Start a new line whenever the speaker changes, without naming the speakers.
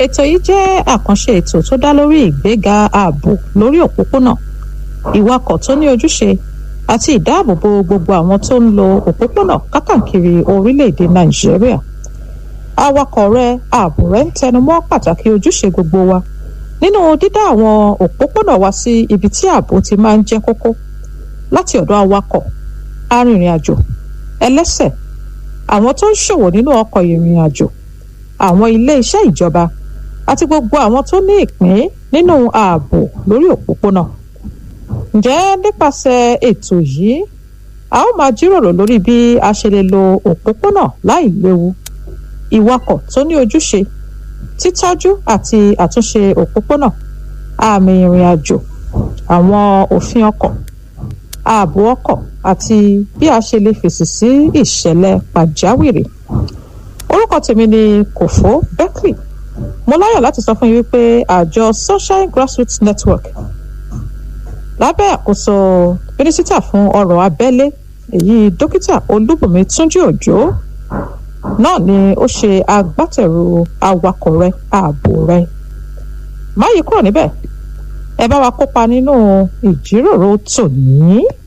ètò yìí jẹ́ àkànṣe ètò tó dá lórí ìgbéga ààbò lórí òpópónà ìwakọ̀ tó ní ojúṣe àti ìdáàbòbò gbogbo àwọn tó ń lo òpópónà kákàkiri orílẹ̀-èdè nàìjíríà awakọ̀ rẹ ààbò rẹ ń tẹnumọ́ pàtàkì ojúṣe gbogbo wa nínú dídá àwọn òpópónà wa sí ibi tí ààbò ti máa ń jẹ́ kókó láti ọ̀dọ̀ awakọ̀ arìnrìn-àjò ẹlẹ́sẹ̀ àwọn tó ń ṣòwò nínú ọkọ̀ ìrìn-àjò àwọn ilé iṣẹ́ ìjọba àti gbogbo àwọn tó ní ìpín nínú ààbò lórí òpópónà ǹjẹ́ nípasẹ̀ ètò yìí a ó máa jíròrò lórí bí a ṣe lè lo òpópónà láì léwu ìwakọ̀ tó ní ojúṣe títọ́jú àti àtúnṣe òpópónà àmì ìrìn àjò àwọn òfin ọkọ̀ ààbò ọkọ̀ àti bí a ṣe lè fèsì sí ìṣẹ̀lẹ̀ pàjáwìrì orúkọ tèmi ni kòfó berkeley mo láyọ̀ láti sọ fún yín wípé àjọ sunshine grassroots network lábẹ́ àkóso mínísítà fún ọrọ̀ abẹ́lé èyí dókítà olúbùnmi túnjí òjò náà ni ó ṣe agbátẹrù awakọ̀ rẹ ààbò rẹ má yí kúrò níbẹ̀ ẹ bá wa kópa nínú ìjíròrò tòní.